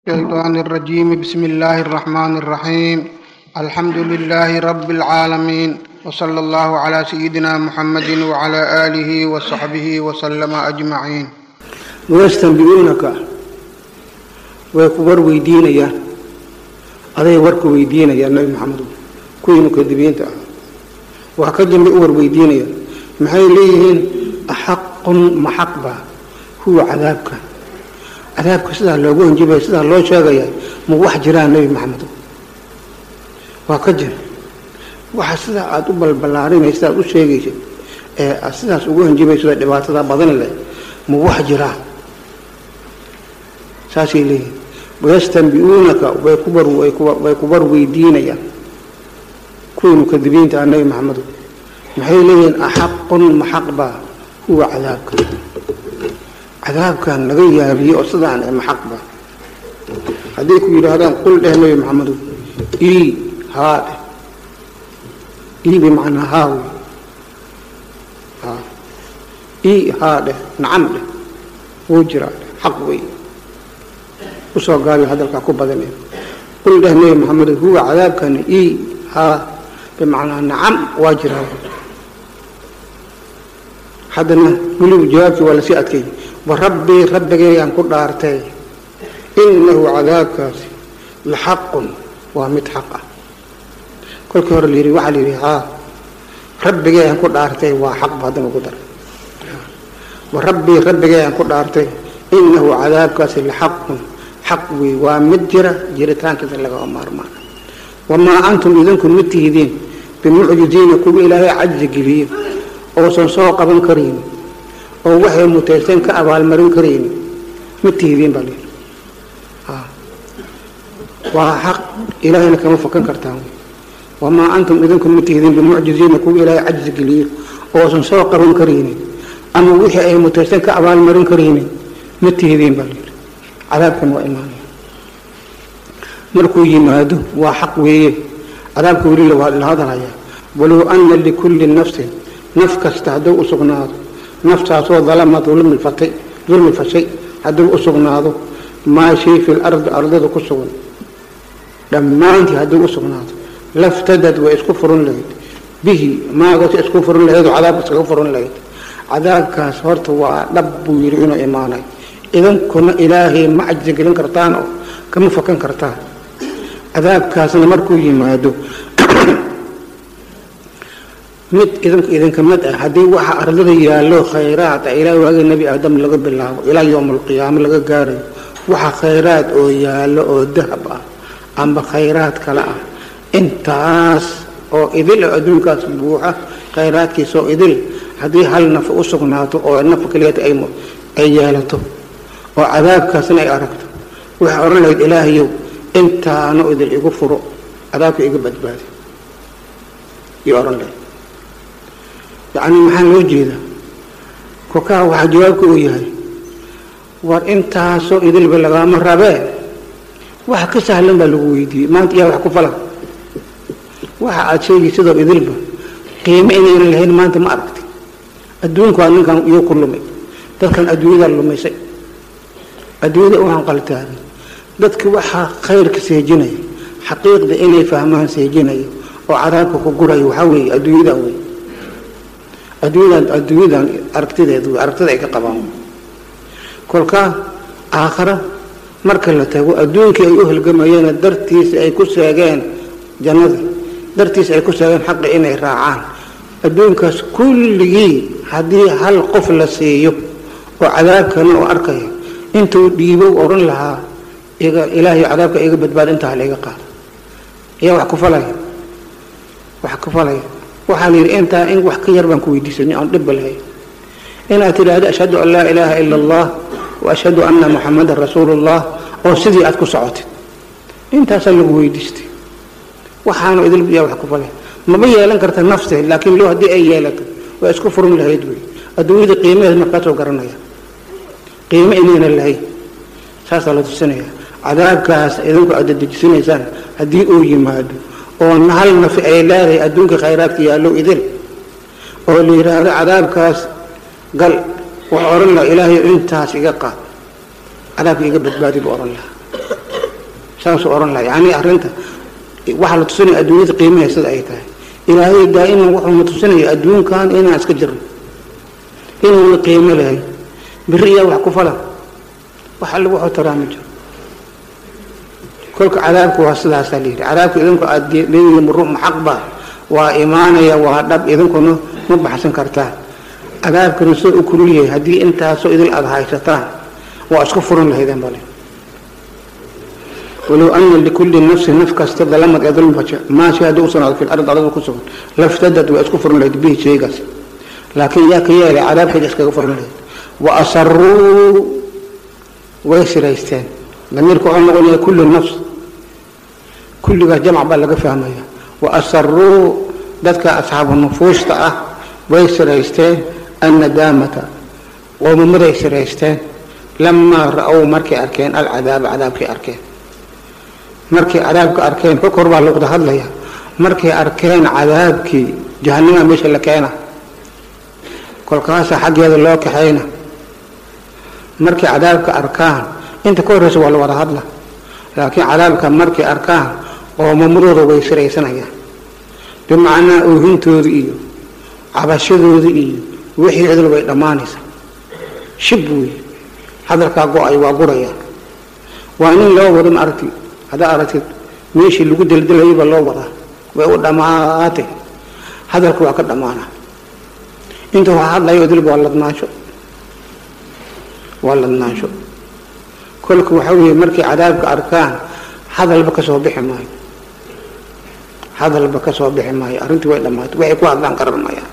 الشيطان الرجيم بسم الله الرحمن الرحيم الحمد لله رب العالمين وصلى الله على سيدنا محمد وعلى آله وصحبه وسلم أجمعين wayastanbi'uunaka way ku war weydiinayaan aday warku weydiinayaan nabi maxamedo kuwii mukadibiinta ah waa ka dambe u war weydiinayaan maxay leeyihiin axaqun maxaqba huwa cadaabka cadaabka sidaa loogu hanjibaya sidaa loo sheegaya ma wax jiraan nebi maxamedo waa ka jir waxa sidaa aada u balballaarinaysa aad u sheegaysid ee aad sidaas ugu hanjibayso dhibaatada badan leh ma wax jiraan saasay leeyihin wayastanbi'uunaka way ku bar way ku bar weydiinayaan kuwii mukadibiinta ah nebi maxamedo maxay leeyihiin axaqun maxaqba huwa cadaabka cadaabkan laga yaabiye oo sidaan ee maxaqba hadday ku yidhaahdaan qul dheh nebi maxamedo ii haa dheh ii bimacnaa haa wey haa ii haa dheh nacam dheh wuu jiraa dheh xaq wey usoo gaabiyo hadalkaa ku badanee qul dheh nebi maxamedo huwa cadaabkani ii haa bimacnaa nacam waa jiraa haddana weliba jawaabkii waa lasii adkeeyey warabbii rabbigayaan ku dhaartay inahu cadaabkaasi la xaqun waa mid xaq ah kolkii hore layidhi waxaa la yidhi haa rabbigayaan ku dhaartay waa xaqba haddana ugu daray warabbii rabbigayaan ku dhaartay inahu cadaabkaasi la xaqun xaq wey waa mid jira jiritaankiisa lagama maarmaan wamaa antum idinku ma tihidiin bimucjiziina kuwa ilaahay cajzi geliyo oosan soo qaban karayni oo waxay mutaysteen ka abaalmarin karayni ma tihidiin baa layidhi waa xaq ilaahayna kama fakan kartaan wamaa antum idinku ma tihidiin bimucjiziina kuwa ilaahay cajzi geliyo oosan soo qaban karayni ama wixii ay mutaysteen ka abaalmarin karayni ma tihidiin baa layidhi cadaabkan waa imaanaya markuu yimaado waa xaq weeye cadaabka weli la hadalaya walow ana likulli nafsin naf kasta hadduu u sugnaado naftaasoo dalama dulmi fatay dulmi fashay hadduu u sugnaado maa shay fi lardi ardada ku sugan dhammaantii hadduu u sugnaado laftadad way isku furan lahayd bihi maagasi isku furan lahayd oo cadaabka iskaga furan lahayd cadaabkaas horta waa dhab buu yidhi inuu imaanay idankuna ilaahay ma cajzi gelin kartaan oo kama fakan kartaan cadaabkaasna markuu yimaado mid idinku idinka mid ah haddii waxa ardada yaallo khayraad ah ilaa waaga nebi aadam laga bilaabo ilaa yowma alqiyaamo laga gaarayo waxa khayraad oo yaallo oo dahab ah amba khayraad kale ah intaas oo idil oo adduunkaas buuxa khayraadkiisa oo idil haddii hal naf u sugnaato oo naf keliyata ay yeelato oo cadaabkaasna ay aragto waxay odhan lahayd ilaahayow intaano idil igu furo cadaabka iga badbaadi iyo odhan lahayd yacni maxaa loo jeedaa kokaa waxaa jawaabka uu yahay war intaasoo idilba lagaama rabee waxa ka sahlan baa lagu weydiiyey maanta iyaa wax ku falan waxa aada sheegi sidoo idilba qiimo inaynan lahayn maanta ma aragti adduunku waa ninkan iyo ku lumay dadkan adduunyadaa lumaysay adduunyada u hanqaltaagay dadka waxaa khayrka seejinaya xaqiiqda inay fahmaan seejinaya oo cadaabka ku guraya waxaa weeye adduunyadan wey adduunyadan adduunyadan aragtideed wey aragtida ay ka qabaan kolkaa aakhara marka la tago adduunkii ay u halgamayeena dartiisa ay ku seegeen jannada dartiisa ay ku seegeen xaqi inay raacaan adduunkaas kulligii haddii hal qof la siiyo oo cadaabkana oo arkaya intuu dhiibow odhan lahaa iga ilaahay cadaabka iga badbaada intaa laiga qaado ayaa wax ku falaya wax ku falaya waxaa la yidhi intaa in wax ka yar baan ku weydiisanay aan dhibba lahayn inaad tidhaahdo ashhadu an laa ilaaha ila allah wa ashhadu anna muxamadan rasuulu llah oo sidii aad ku socotid intaasaa lagu weydiistay waxaanu idil yaa wax ku falaya maba yeelan karta nafteed laakiin loo haddii ay yeelato waa isku furin lahayd wey adduunyada qiimaheed markaasoo garanaya qiimo inayna lahayn saasaa la tusinaya cadaabkaas idinku aad dadejisanaysaan haddii uu yimaado oo hal nafi ay leedahay adduunka khayraadka yaallo idil oo la yidhaahdo cadaabkaas gal wax odhan laha ilaahay intaas iga qaad cadaabka iga badbaadi buu odhan lahaa saasuu ohan laha yani arrinta waxaa la tusinaya adduunyada qiimaha sida ay tahay ilaahay daa'iman wuxuuna tusinaya adduunkan inaan iska jirno inuuna qiimo lahay beri iyaa wax ku falan wax alle wuxuu taraa ma jiro kolka cadaabku waa sidaasaa layidhi cadaabka idinku aada leedihiin muruux maxaqba waa imaanaya waa dhab idinkuna ma baxsan kartaan cadaabkana soo u kulul yahay haddii intaasoo idil aada haysataan waa isku furan lahaydeen bale walow ana likulli nafsin naf kasta dalamad ee dulmaja maasha haddii u sugnaado fil ard adada ku sugan laftadad waa isku furan lahayd bihi sheegaas laakiin yaa ka yeelay cadaabkeeda iskaga furan lahayd wa asaruu way siraysteen damiirka wuxuu noqonaya kullu nafs kulligaas jamc baa laga fahmaya wa asaruu dadka asxaabu nufuusta ah way siraysteen annadaamata qoomumaday siraysteen lamaa ra-ow markay arkeen alcadaaba cadaabkay arkeen markay cadaabka arkeen ka kor baa luqda hadlaya markay arkeen cadaabkii jahanima meesha la keena kolkaasa xaggeeda loo kaxayna markay cadaabka arkaan inta ka horreysa waa la wada hadla laakiin cadaabka markay arkaan qoomamadooda way siraysanayaan bimacnaa oohintooda iyo cabashadooda iyo wixii cidl way dhammaanaysa shib wey hadalkaa go-ay waa guraya waa nin loo wado ma aragti haddaa aragtid meeshii lagu deldelayay baa loo wadaa way u dhammaatay hadalka waa ka dhammaana inta waa hadlayo idilba waa ladnaansho waa ladnaansho kolka waxa weeye markay cadaabka arkaan hadalba ka soo bixi maayo hadalba ka soo bixi maayo arrintii way dhammaatay waxay ku hadlaan qaran mayaan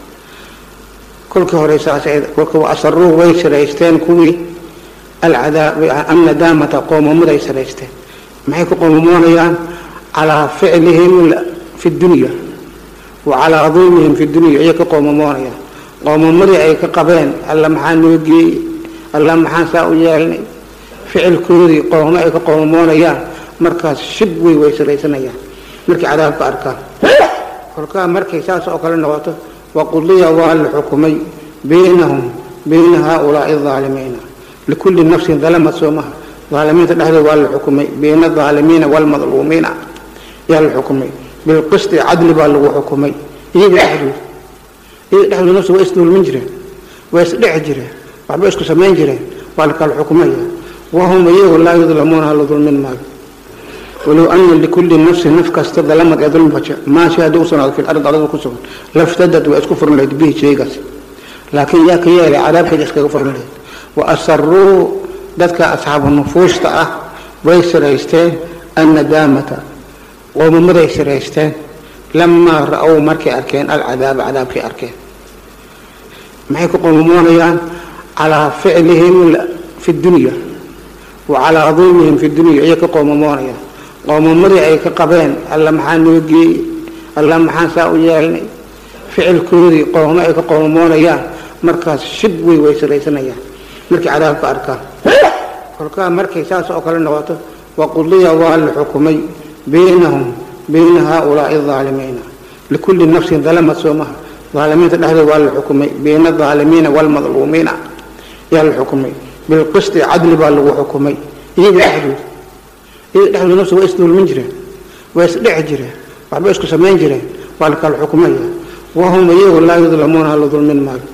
kolkii hore saas kolka asaruu way siraysteen kuwii alcadaab annadaamata qoomamuday siraysteen maxay ku qoomamoonayaan calaa ficlihim fi dunya wa calaa dulmihim fi dunya ayay ka qoomamoonayaan qoomamadii ay ka qabeen alla maxaa noo geeyey alla maxaan saa u yeelnay ficilkoodii qoomamo ay ka qoomamoonayaan markaas shib wey way siraysanayaan markay cadaabka arkaan kolkaa markay saas oo kale noqoto waqudiya waa la xukumay baynahum bayna haaulaai aalimiina likulli nafsin dalamat soomaha aalimiinta dhexdooda waa la xukumay bayna aalimiina wlmadluumiina yaa la xukumay bilqisti cadli baa lagu xukumay iyaga dhexdooda iyaga dhexdooda nafsi waa isdulmin jireen waa isdheci jireen waxba isku samayn jireen waa la kala xukumaya wahum iyagu laa yudlamuuna hala dulmin maayo walow ana likulli nafsin naf kasta dalamad ee dulmaja maasha haddii u sugnaado fil ard adada ku sugan laftadad waa isku furan lahayd bihi sheegaas laakiin yaa ka yeelay cadaabkeeda iskaga furan lahayd wa asaruu dadka asxaabu nufuusta ah way siraysteen annadaamata qoomumaday siraysteen lamaa ra-ow markay arkeen alcadaaba cadaabkay arkeen maxay ku qoomumoonayaan calaa ficlihim fi dunya wa calaa dulmihim fi dunya ayay ka qoomamoonayaan qoomamadii ay ka qabeen alla maxaa noo geeyey alla maxaan saa u yeelnay ficilkoodii qoomamo ay ka qoomamoonayaan markaas shib wey way siraysanayaan markay cadaabka arkaan kolkaa markay saas oo kale noqoto waqudiya waa la xukumay baynahum bayna haaulaai aalimiina likulli nafsin dalamat soomaha aalimiinta dhexdooda waa la xukumay bayna aalimiina wlmadluumiina yaa la xukumay bilqisti cadli baa lagu xukumay iyaga dhexdooda iyaga dhexdooda nafsi waa isdulmin jireen waa isdheci jireen waxba isku samayn jireen waa la kala xukumaya wahum iyagu laa yudlamuuna hala dulmin maayo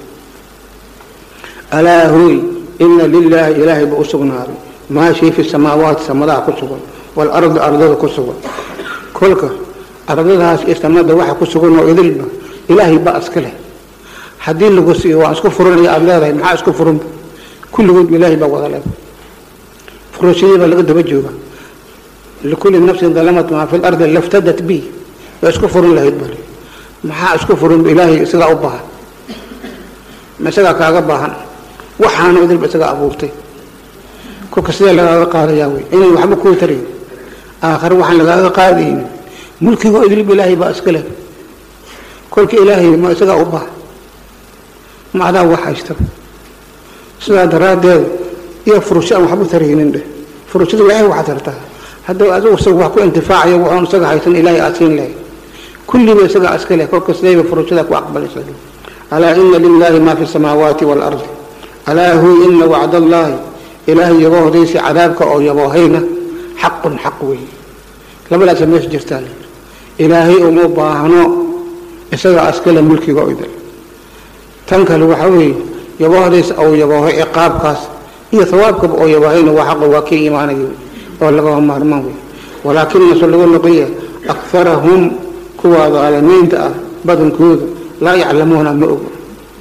alaa hooy ina lilaahi ilaahay ba u sugnaaday maa shay fi samaawaati samadaha ku sugan waalardi ardada ku sugan kolka ardadahaas iyo samada waxa ku sugan oo idilba ilaahay ba iska leh haddii lagu siiyo waan isku furanaya aada leedahay maxaa isku furanba kulligood ilaahay baa wada leedahay furashadii baa laga daba jooga likulli nafsin dalamat maa fi lardi laftadat bi waa isku furan lahayd bale maxaa isku furan ilaahay isagaa u baahan ma isagaa kaaga baahan waxaana idilba isagaa abuurtay kolka sidee lagaaga qaadayaa wey inay waxba kuu tarayn aakhare waxaan lagaaga qaadaynin mulkigoo idilba ilaahay baa iska leh kolka ilaahay ma isagaa u baahan ma adaa wax haysta sidaa daraaddeed iyo furusho aan waxba taraynin dheh furushada ilaahay waxaa tartaa haddaba adigu isaga wax ku intifaacayo waxoon isaga haysan ilaahay aad siin lahay kulliba isagaa iska leh kolka sidayba furushada ku aqbalaysa alaa ina lilaahi maa fi samaawaati waalardi alaa hu ina wacd allaahi ilaahay yaboohdaysi cadaabka oo yaboohayna xaqun xaq wey labadaasa meesha jirtaa layidhi ilaahay uma baahno isaga askale mulkiga o idil tan kale waxaa weeye yaboohdays ou yabooho ciqaabkaas iyo hawaabkaba oo yabaahayna waa xaqa waa kii imaanaya oo lagama maarmaan wey walaakinase lagu noqoya akarahum kuwa daalimiinta ah badankooda laa yaclamuuna ma ogo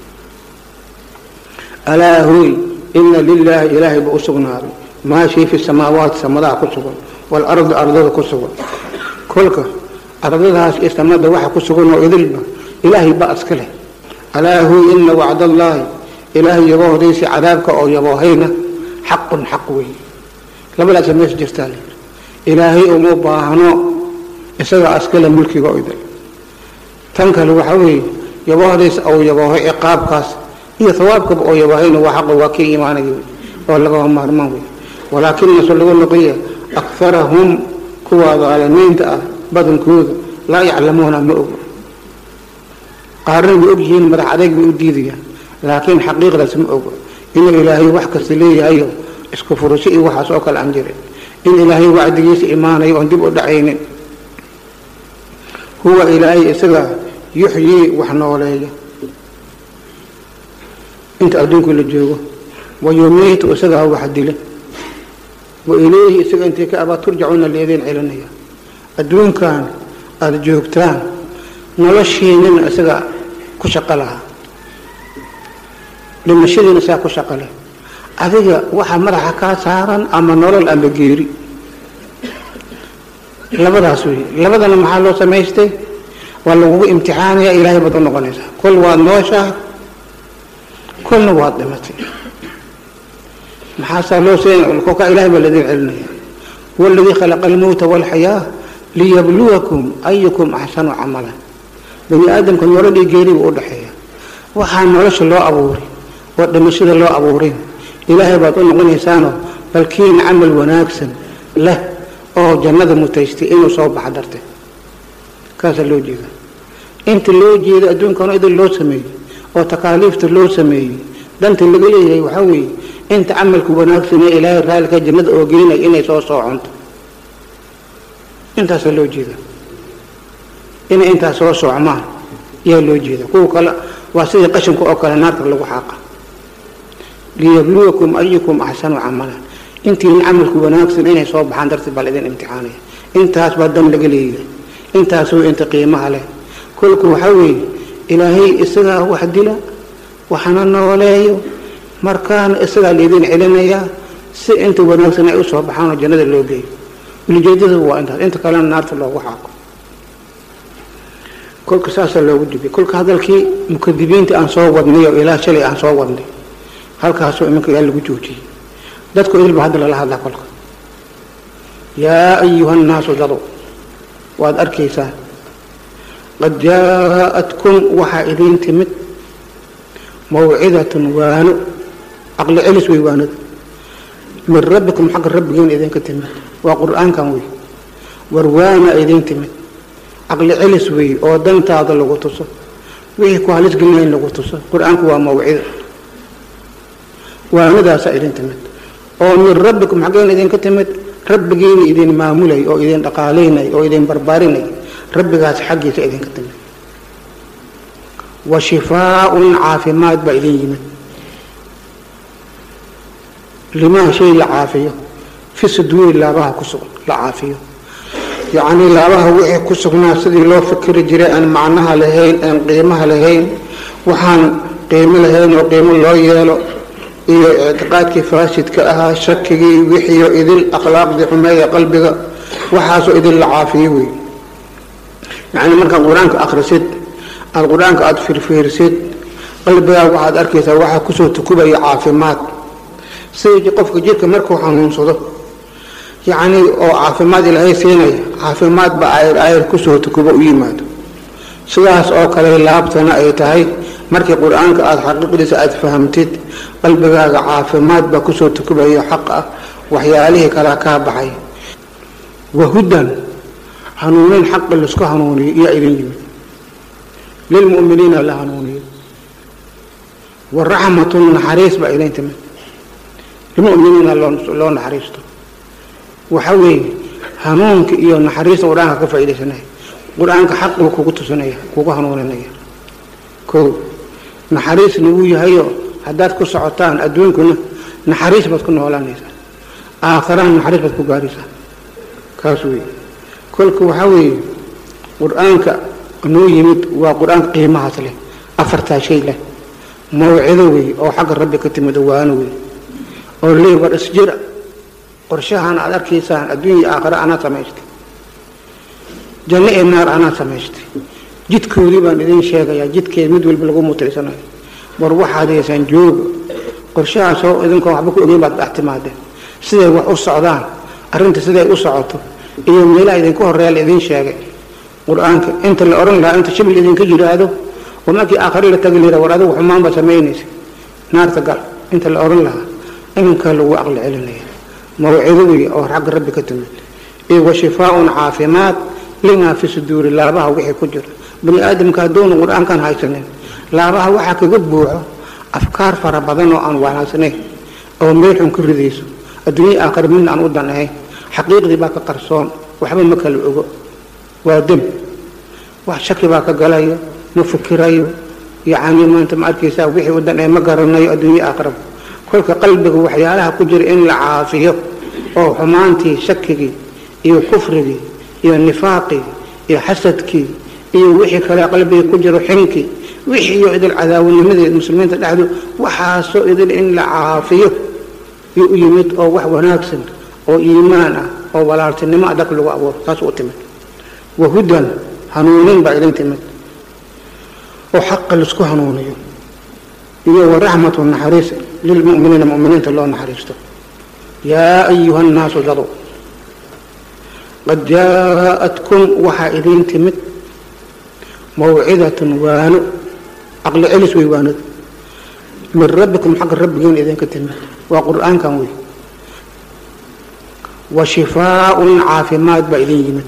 alaa hooy ina lilaahi ilaahay ba u sugnaaday maa shay fi samaawaati samadaha ku sugan waalardi ardada ku sugan kolka ardadahaas iyo samada waxa ku sugan oo idilba ilaahay ba iska leh alaa hooy ina wacdallaahi ilaahay yaboohdaysi cadaabka oo yaboohayna xaqun xaq wey labadaasa meesha jirtaa layidhi ilaahay uma baahno isaga askale mulkiga o idil tan kale waxaa weeye yaboohdays ou yabooho ciqaabkaas iyo hawaabkaba oo yabaahayna waa xaqa waa kii imaanaya oo lagama maarmaan wey walaakinase lagu noqoya akarahum kuwa daalimiinta ah badankooda laa yaclamuuna ma ogo qaarna way og yihiin madax adeeg bay u diidayaan laakiin xaqiiqdaas ma ogo inuu ilaahay wax kasta leeyahayo isku furasho iyo waxaas oo kale aan jirin in ilaahay wacdigiisa imaanayo oon dib u dhacaynin huwa ilaahay isaga yuxyii wax nooleeya inta adduunku la joogo wa yumiitu isagaa wax dila wa ilayhi isaga intay ka abaa turjacuuna leedeen celinaya adduunkan aada joogtaan noloshiinina isaga ku shaqo lahaa dhimashadiina saa ku shaqo leh adiga waxa madaxa kaa saaran ama nolol ama geeri labadaas wey labadana maxaa loo samaystay waa lagugu imtixaanaya ilaahay baad u noqonaysaa kol waad nooshahay kolna waad dhimatay maxaasaa loo seen kolkaa ilahay baa ladin celinaya huwa aladii khalaqa almowta walxayaa liyabluwakum ayukum axsanu camalan bani aadamka nololii geeriba u dhexeeya waxaa nolosha loo abuuray oo dhimashada loo abuurin ilaahay baad u noqonaysaanoo balkiin camal wanaagsan leh oo jannada mutaystay inuu soo baxa dartay kaasaa loo jeeda inta loo jeeda adduunkana idin loo sameeyey oo takaaliifta loo sameeyey danta laga leeyahay waxaa weeye inta camalka wanaagsan ee ilaahay raallika jannada oo gelinaya inay soo sooconto intaasaa loo jeeda inay intaas soo soocmaan ayaa loo jeeda kuwa kale waa sidii qashinka oo kale naarta lagu xaaqa liyabluwakum ayukum axsanu camalan intiina camalku wanaagsan inay soo baxaan darteed baa laidin imtixaanaya intaas baa dan laga leeyahay intaasoo inta qiimaha leh kolku waxaa weeye ilaahay isagaa wax dila waxna nooleeyo markaana isagaa laydin celinayaa si inta wanaagsan ay usoo baxaan oo jannada loo geeyo ulijeedada waa intaas inta kalena naarta loogu xaaqo kolka saasaa loogu dibay kolka hadalkii mukadibiinta aan soo wadnay oo ilaa shalay aan soo wadnay halkaasoo iminka ilaa lagu joojiyey dadku idilba hadda lala hadlaa kolka yaa ayuha nnaasu dado waad arkaysaan qad jaa-atkum waxaa idiin timid mawcidatun waano caqli celis wey waanada min rabbikum xagga rabbigiina idinka timid waa qur-aankan wey war waana idiin timid caqli celis wey oo dantaada lagu tuso wixii ku halis gelina in lagu tuso qur-aanku waa mawcido waanadaasaa idin timid oo min rabbikum xaggeen idinka timid rabbigiina idin maamulay oo idin dhaqaalaynay oo idin barbaarinay rabbigaas xaggiisa idinka timid wa shifaaun caafimaad baa idin yimid limaa shay la caafiyo fi suduuri laabaha ku sugan la caafiyo yacnii laabaha wixii ku sugnaa sidii loo fikiri jiray aan macnaha lahayn aan qiimaha lahayn waxaan qiimo lahayn oo qiimo loo yeelo iyo ictiqaadkii faasidka ahaa shakigii wixiio idil akhlaaqdii xumeeya qalbiga waxaasoo idin la caafiyo wey yacni markaad qur-aanka akhrisid aada qur-aanka aada firfiirsid qalbigaaga waxaad arkaysaa waxaa kusoo tukubaya caafimaad sida qofka jirka markuu xanuunsado yacni oo caafimaad ilaahay siinaya caafimaad ba ayr ayr kusoo tukubo u yimaado sidaas oo kale laabtana ay tahay markii qur-aanka aada xaqiiqdiisa aada fahamtid qalbigaaga caafimaad baa kusoo tukubaya xaq ah waxyaalihii kalea kaa baxay wahudan hanuunin xaqi laisku hanuuniyo iyaa idin yimid lilmu'miniina la hanuuniyo waraxmatun naxariis baa idin timid lilmu'miniina loo naxariisto waxa weeye hanuunka iyo naxariista qur-aanka ka faaidaysanaya qur-aanka xaq buu kugu tusinaya kugu hanuuninaya ko naxariisna wuu yahayo haddaad ku socotaan adduunkuna naxariis baad ku noolaanaysaa aakharana naxariis baad ku gaaraysaa kaas wey kolka waxaa weeye qur-aanka noo yimid waa qur-aanka qiimahaas leh afartaa shay leh mawcido wey oo xagga rabbi ka timid waano wey oo lee war isjira qorshahan aad arkaysaan adduunya aakhare anaad samaystay janno ee naar anaad samaystay jidkoodii baan idin sheegayaa jidkeed mid walba lagu mutaysanayo war waxaad haysaan jooga qorshahaasoo idinkoo waxba ku ogeyn baad dhex timaadeen siday wax u socdaan arrinta siday u socoto iyo meelaha idinku horeeya la idin sheegay qur-aanka inta la odhan lahaa inta shibil idinka yidhaahdo oo markii aakhare la tagi lira war adigu xumaan baa samaynaysa naarta gal inta la odhan lahaa iminkaa lagu aqli celinaya mawcido wey oo xagga rabbi ka timid iyo wa shifaaun caafimaad limaa fi suduuri laabaha wixii ku jira bani aadamka hadduuna qur-aankan haysanin laabaha waxaa kaga buuxo afkaar fara badan oo aan wanaagsanayn oo meel xun ka ridayso adduunya aakhare midna aan u dan ahayn xaqiiqdii baa ka qarsoon waxba ma kala ogo waa dem wax shaki baa ka galayo ma fikirayo yacni maanta ma arkaysaa wixii u dan ee ma garanayo adduunya aakhiraba kolka qalbiga waxyaalaha ku jira in la caafiyo oo xumaantii shakigii iyo kufrigii iyo nifaaqii iyo xasadkii iyo wixii kale qalbiga ku jiro xinkii wixii iyo idil cadaawanimadeed muslimiinta dhexdu waxaasoo idil in la caafiyo iyo u yimid oo wax wanaagsan oo iimaan ah oo walaaltinimo adag lagu abuuro taas u timid wahudan hanuunin baa idin timid oo xaqa laisku hanuuniyo iyo waraxmatu naxariis lilmuminiina muminiinta loo naxariisto yaa ayuha nnaasu dadu qad jaaءatkum waxaa idin timid mawcidatun waano caqli celis wey waanada min rabbikum xagga rabbigiin idinka timid waa qur-aankan wey wa shifaaun caafimaad baa idin yimid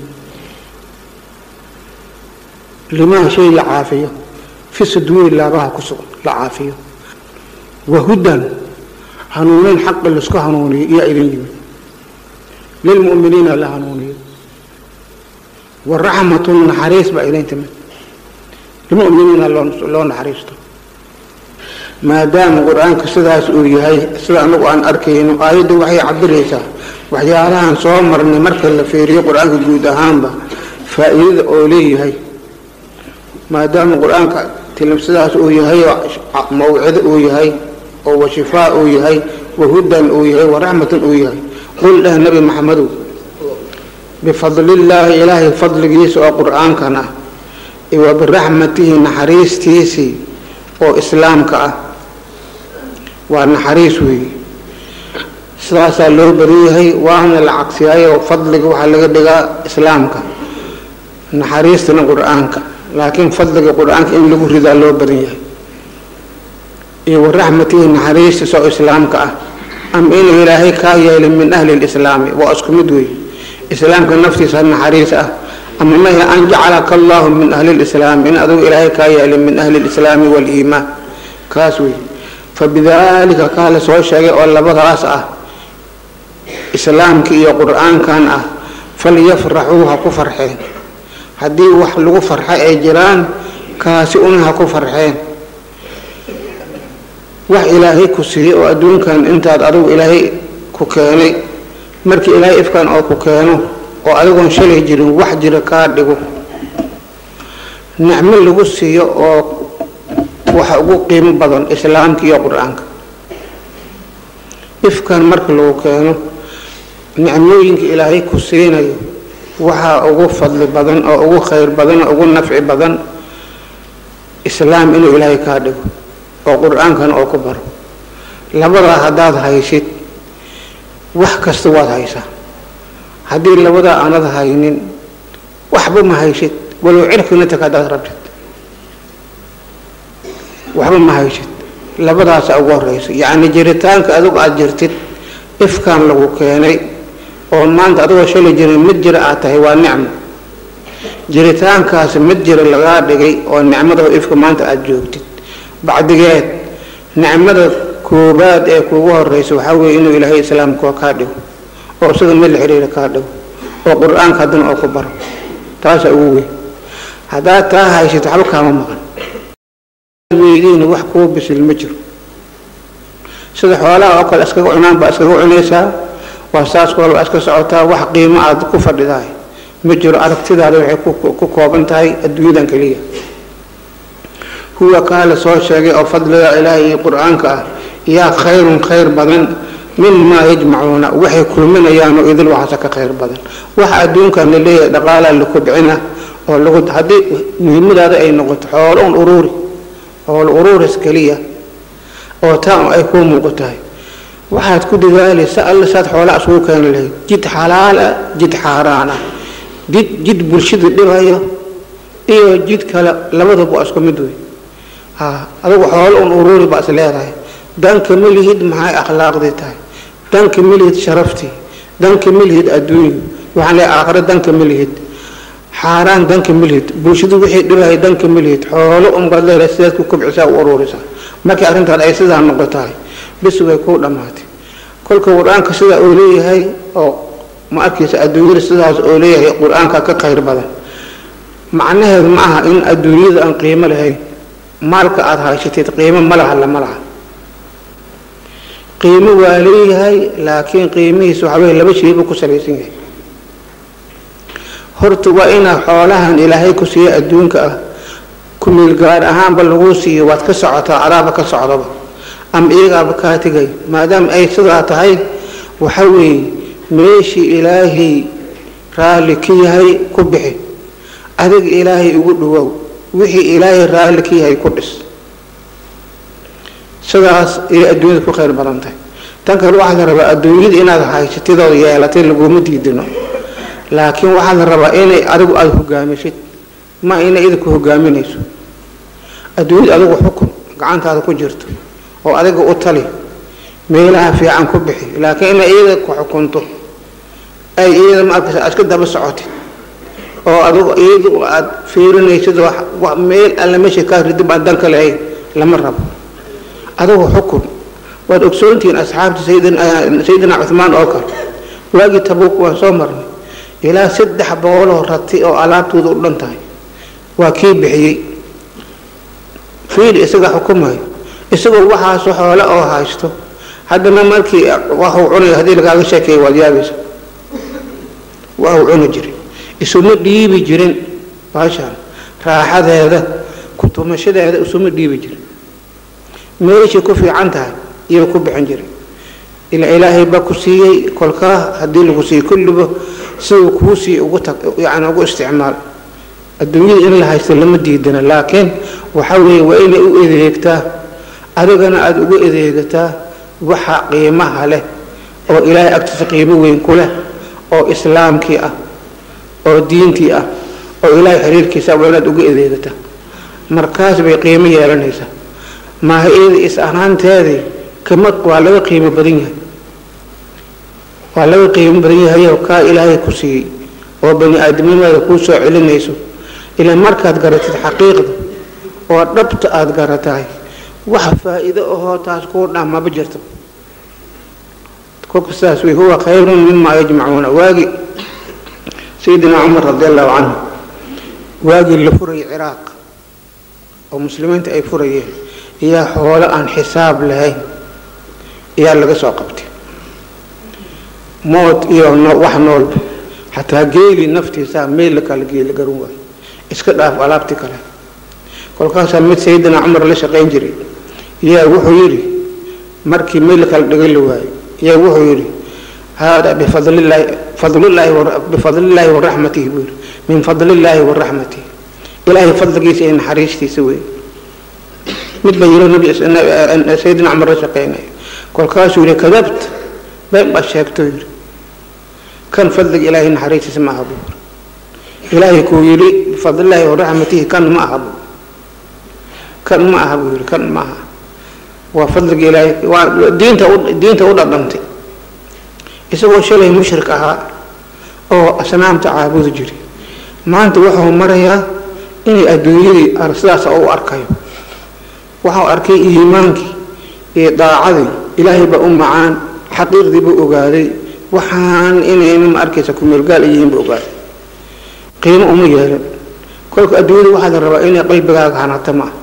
limaa shay la caafiyo fi suduuri laabaha ku sugan la caafiyo wahudan hanuunin xaqa laisku hanuuniyo iyaa idin yimid lilmu'miniina la hanuuniyo waraxmatun naxariis baa idin timid lilmu'miniina loo naxariisto maadaama qur-aanka sidaas uu yahay sida anagu aan arkayno aayadda waxay cabiraysaa waxyaalahan soo marnay marka la fiiriyo qur-aanka guud ahaanba faa-iidada oo leeyahay maadaama qur-aanka sidaas uu yahay mawcido uu yahay oo washifaa uu yahay wahudan uu yahay waraxmatan uu yahay qul dheh nabi maxamedow bifadlillaahi ilaahay fadligiisa oo qur-aankan ah iyo wa biraxmatihi naxariistiisii oo islaamka ah waa naxariis weeye sidaasaa loo badan yahay waana la cagsiyaayoo fadliga waxaa laga dhigaa islaamka naxariistana qur-aanka laakiin fadliga qur-aanka in lagu ridaa loo badan yahay iyo waraxmatihi naxariistiisa oo islaamka ah ama inuu ilaahay kaa yeelay min ahli lislaami waa isku mid wey islaamka naftiisa naxariis ah ama mahe an jacalaka allahu min ahli lislaami in adugu ilaahay kaa yeelay min ahli lislaami waliimaan kaas wey fabidaalika kaa la soo sheegay oo labadaas ah islaamka iyo qur-aankan ah falyafraxuu ha ku farxeen haddii wax lagu farxo ay jiraan kaasi una ha ku farxeen wax ilaahay ku siiyey oo adduunkan intaad adigu ilaahay ku keenay markii ilaahay ifkan oo ku keeno oo adigoon shalay jirin wax jira kaa dhigo nicmo lagu siiyo oo waxa ugu qiimo badan islaamka iyo qur-aanka ifkan marka lagu keeno nicmooyinka ilaahay ku siinayo waxaa ugu fadli badan oo ugu khayr badan oo ugu nafci badan islaam inuu ilaahay kaa dhigo oo qur-aankan oo ku baro labadaa haddaad haysid wax kasta waad haysaa haddii labadaa aanad haynin waxba ma haysid walow cirkina tag haddaad rabtid waxba ma haysid labadaasa ugu horeysa yacni jiritaanka adigu aada jirtid ifkan lagu keenay oo maanta adigoo shalay jirin mid jira aad tahay waa nicmo jiritaankaasi mid jira lagaa dhigay oo nicmada ifka maanta aada joogtid bacdigeed nicmada koobaad ee kuugu horeysa waxaa weeye inuu ilaahay islaamka kaa dhigo oo sida mid la xiriira kaa dhigo oo qur-aanka haddana oo ku baro taasaa ugu weyn haddaad taa haysato waxba kaama maqan weydiina wax kuu bisil ma jiro sida xoolaha oo kale iskaga cunaan baa iskaga cunaysaa waa saas kale waa iska socotaa wax qiimo aad ku fadhidahay ma jiro aragtidaada waxay ku kooban tahay adduunyadan keliya huwa kaa la soo sheegay oo fadliga ilaahay iyo qur-aanka ah yaa khayrun khayr badan mimaa yajmacuuna waxay kulminayaan oo idil waxaase ka khayr badan waxa adduunkan la leeyahay dhaqaalaa la kobcina oo lagu haddii muhiimadaada ay noqoto xoolo un uruuri xoolo uruuris keliya oo taa ay kuu muuqatahay waxaad ku dadaalaysa alla saad xoolaa isugu keeni lahayd jid xalaala jid xaaraan ah jid jid bulshada dhibayo iyo jid kale labadaba waa isku mid wey ha adigu xoolo un uruuri baa is leedahay danka ma lihid maxay akhlaaqdii tahay danka ma lihid sharaftii danka ma lihid adduunyu waxaan leeyahay aakhiro danka ma lihid xaaraan danka ma lihid bulshadu wixii dhibaya danka ma lihid xoolo unbaad leedahay sidaad ku kobcisaa u uruurisaa markii arrintaan ay sidaa noqotahay bis way kuu dhammaatay kolka qur-aanka sidaa uu leeyahay oo ma arkaysa adduunyada sidaas oo leeyahay qur-aanka ka khayr badan macnaheedu ma aha in adduunyada aan qiimo lahayn maalka aada haysatid qiimo ma laha lama laha qiimo waa leeyahay laakiin qiimihiisa waxa weye laba shaybu ku salaysan yahay horta waa inaa xoolahan ilaahay ku siiya adduunka ah kumeel gaar ahaanba lagu siiyo waad ka socotaa adaaba ka socdaba ama iyagaaba kaa tegay maadaama ay sidaa tahay waxa weeye meeshii ilaahay raalli ka yahay ku bixi adiga ilaahay ugu dhawow wixii ilaahay raalli ka yahay ku dhis sidaas ayay adduunyada ku khayr badan tahay tan kale waxaa la rabaa adduunyada inaad haysatidoo yeelatay laguma diidino laakiin waxaa la rabaa inay adigu aada hogaamisid ma inay idinku hogaaminayso adduunyada adigu xukun gacantaada ku jirto oo adiga u tali meelaha fiican ku bixi laakiin inay iyada ku xukunto ay iyada ma arkaysa aad iska daba socotid oo adigu iyadu aad fiirinaysid wax meel alla meesha kaa ridib aan danka lahayn lama rabo adigu xukun waad ogsoontihiin asxaabta sayidina cuhmaan oo kale waagii tabuuk waan soo marnay ilaa saddex boqoloo rati oo alaabtooda u dhan tahay waa kii bixiyey fiil isaga xukumayo isagoo waxaasu xoole oo haysto haddana markii waxuu cunayo haddii lagaaga sheekeeya waad yaabaysa waxuu cuni jiray isuma dhiibi jirin baashaan raaxadeeda kutumashadeeda isuma dhiibi jirin meeshay ku fiican tahay iyaba ku bixin jiray ila ilaahay baa ku siiyey kolkaa haddii lagu siiyey kulliba siduu kuu siiy ugu tag yani ugu isticmaal adduunyada in la haysto lama diidana laakiin waxa weeye waa inay u adeegtaa adigana aada ugu adeegataa waxa qiimaha leh oo ilaahay agtiisa qiimo weyn ku leh oo islaamkii ah oo diintii ah oo ilaahay xiriirkiisa waa inaad uga adeegataa markaas bay qiimo yeelanaysaa maaha iyada is ahaanteedii kama waa laga qiimo badan yahay waa laga qiimo badan yahayoo kaa ilaahay ku siiyey oo bani aadamnimaada kuu soo celinayso ilaa markaad garatid xaqiiqda oo dhabta aada garatahay waxa faa-iido ahoo taas kuu dhan maba jirto kolka sidaas wey huwa khayrun mima yajmacuuna waagi sayidina cumar radi allahu canhu waagii la furayay ciraaq oo muslimiinta ay furayeen iyaa xoolo aan xisaab lahayn iyaa laga soo qabtay mood iyo wax noolba xataa geeli naftiisaa meel la kala geeli garan waayo iska dhaaf alaabti kale kolkaasaa mid sayidina cumar la shaqayn jiray yaa wuxuu yidhi markii meel la kala dhigan la waayo yaa wuxuu yidhi hada bifadlillaahi fadlillaahi bifadlillaahi waraxmatihi buu yidhi min fadlillaahi waraxmatihi ilaahay fadligiisa iyo naxariistiisa wey mid baa yidhi nabi sayidina cumar la shaqaynaya kolkaasuu yidhi kadabta been baa sheegto yidhi kan fadliga ilaahay naxariistiisa ma aha buu yidhi ilaahay kuu yidhi bifadlillaahi waraxmatihi kan ma aha buu kan ma aha buu yidhi kan ma aha waa fadliga ilaahay waa diinta u diinta u dhadhantay isagoo shalay mushrik ahaa oo asnaamta caabudi jiray maanta wuxuu marayaa inay adduunyadii sidaas u arkayo waxau arkay iimaankii iyo daacadii ilaahay baa u macaan xaqiiqdii buu ogaaday waxaan inayna ma arkaysa kumeelgaal yihiinba ogaada qiimo uma yeelin kolka adduunyada waxaa la rabaa inay qalbigaaga hanato ma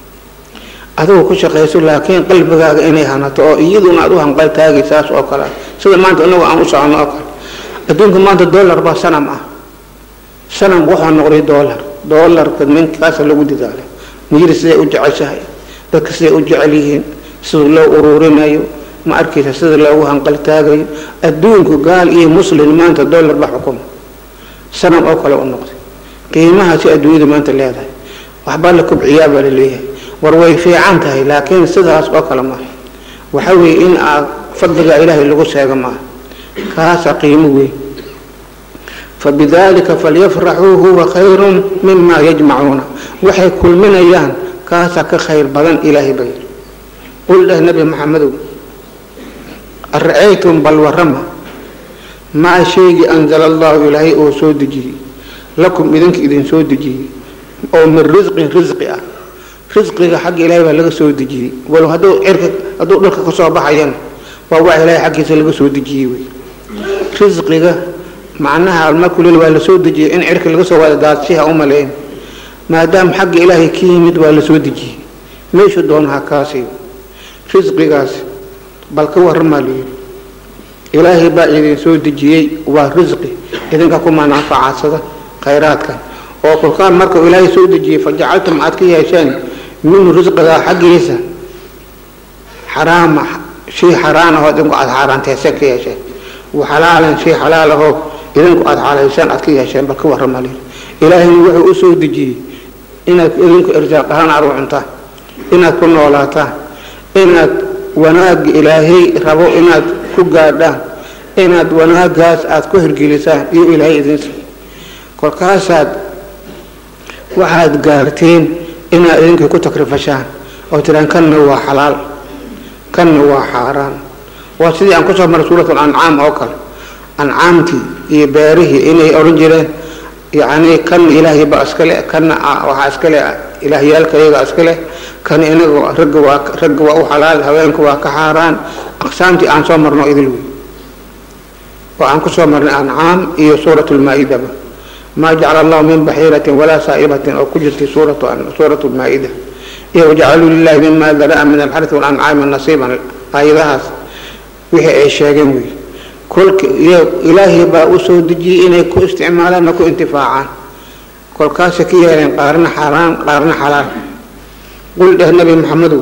adigu ku shaqayso laakiin qalbigaaga inay hanato oo iyaduna aad u hanqal taagay saas oo kale sida maanta inagu aan u socono oo kale adduunka maanta dollar baa sanam ah sanam wuxuu noqday dollar dollarka ninkaasa lagu dadaala miyiri siday u jeceshahay dadka siday u jecel yihiin sida loo ururinayo ma arkaysa sida loogu hanqal taagayo adduunku gaal iyo muslin maanta dollar ba xukuma sanam oo kale u noqday qiimahaasi adduunyada maanta leedahay waxbaa la kubciyaa baa la leeyahay war way fiican tahay laakiin sidaas oo kale maaha waxa weeye in aad fadliga ilaahay lagu sheego maaha kaasa qiimo weyn fabidalika falyafraxuu huwa khayrun mima yajmacuuna waxay kulminayaan kaasa ka khayr badan ilaahay bay qul dheh nabi maxamedow ara-aytum bal warama maa shaygii anzala allahu ilaahay oo soo dejiyey lakum idinka idin soo dejiyey oo min risqin risqi ah risqiga xagga ilaahay baa laga soo dejiyey walow hadduu cirka hadduu dhulka ka soo baxayana waa wax ilaahay xaggiisa laga soo dejiyey wey risqiga macnaha almakulil waa la soo dejiyey in cirka laga soo wada daadshiha u maleyn maadaama xagga ilaahay ka yimid waa la soo dejiyey meeshu doonaha kaasi risqigaas bal ka warramaa layidhi ilaahay baa idin soo dejiyey waa risqi idinka ku manaafacadsada khayraadkan oo kolkaan markuu ilaahay soo dejiyey fa jacaltum aad ka yeesheen minhu risqigaa xaggiisa xaraama shay xaraan ahoo idinku aada xaaraanteyseen ka yeesheen waxalaalan shay xalaal ahoo idinku aada xalayseen aad ka yeesheen bal ka warramaa layidhi ilaahayna wuxuu u soo dejiyey inaad idinku irsaaq ahaan aad u cuntaan inaad ku noolaataan inaad wanaagga ilaahay rabo inaad ku gaadhaan inaad wanaagaas aada ku hirgelisaan iyo ilaahay idinsi kolkaasaad waxaad gaarteen inaad idinka ku takrifashaan oo tiraan kanna waa xalaal kanna waa xaaraan waa sidii aan kusoo maray suurat ancaam oo kale ancaamtii iyo beerihii inay odhan jireen yacni kan ilaahay ba iska leh kanna waxaa iska leh ilaahyaalka iyaga iska leh kan inaga ragga waa ragga waa u xalaal haweenka waa ka xaaraan aqsaamtii aan soo marno idil wey oo aan kusoo marnay ancaam iyo suurat lmaa-idaba maa jacala allahu min baxiiratin walaa saa'ibatin oo ku jirtay suuratu suurat lmaa-ida iyo wajacaluu lilahi mima daraa min alxarsi walancaami nasiiban aayadahaas wixii ay sheegeen wey kolka iyo ilaahay baa u soo dejiyey inay ku isticmaalaanna ku intifaacaan kolkaasay ka yeeleen qaarna xaaraan qaarna xalaal qul dheh nabi maxamedow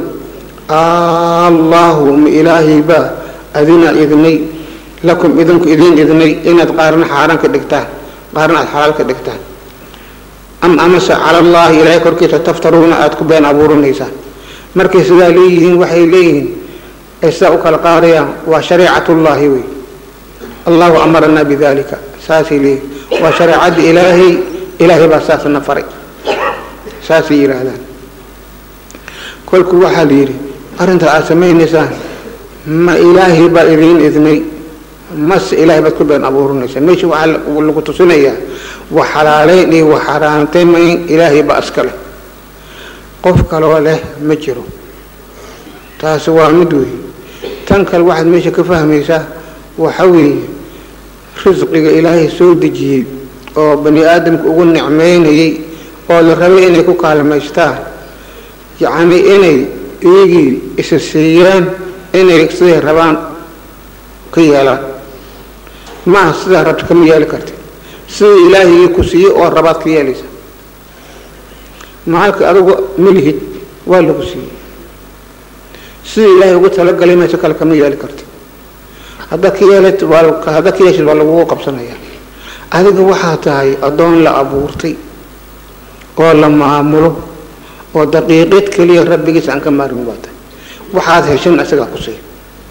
allahu ma ilaahay baa adina idnay lakum idinku idin idnay inaad qaarna xaaraan ka dhigtaan qaarna aada xalaal ka dhigtaan am amase cala allahi ilaahay korkiisa taftaruuna aada ku been abuurinaysaan markay sidaa leeyihiin waxay leeyihiin ay sidaa u kala qaadayaan waa shareecatullaahi wey allahu amaranaa bidalika saasay leeyihin waa shareecadda ilaahay ilaahay baa saasna faray saasay yidhaahdaan kolku waxaa la yidhi arrinta aada samaynaysaan ma ilaahay baa idiin idnay mase ilaahay baad ku been abuurinaysaan meesha waxaa lagu tusinayaa wax xalaaleyn iyo wax xaaraantaymayn ilaahay baa iska leh qof kaloo leh ma jiro taasi waa mid weeye tan kale waxaad meesha ka fahmaysaa waxa weeye risqiga ilaahay soo dejiyey oo bani aadamka ugu nicmeynayay oo la rabay inay ku kaalmaystaan yacni inay iyagii isa siiyaan inay siday rabaan ka yeelaan maaha sidaa rabta kama yeeli karti sidai ilaahigii ku siiyey oo rabaad ka yeelaysa macalka adigu malihid waa lagu siiyey sidai ilaahay ugu talagalay mayso kale kama yeeli karti haddaad ka yeelat haddaad ka yeeshid waa lagugu qabsanaya adiga waxaa tahay addoon la abuurtay oo la maamulo oo daqiiqad keliya rabbigiisa aan ka maarmin baa tahay waxaad heshan isagaa ku siiya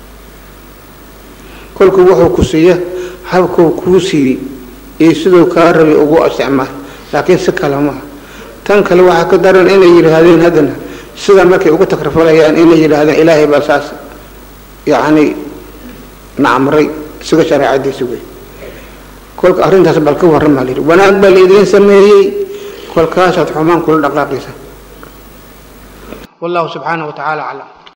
kolkuu wuxuu ku siiya habkuu kuu siiyey iyo siduu kaa rabay ugu isticmaal laakiin si kale maaha tan kale waxaa ka daran inay yidhaahdeen haddana sida markay ugu takrifalayaan inay yidhaahdeen ilaahay baa saas yacni nacmray isaga shareecadiisa wey kolka arrintaas bal ka warramaa layidhi wanaag baa laidiin sameeyey kolkaasaad xumaan kula dhaqaaqaysa wallahu subxaanahu wa tacaala aclam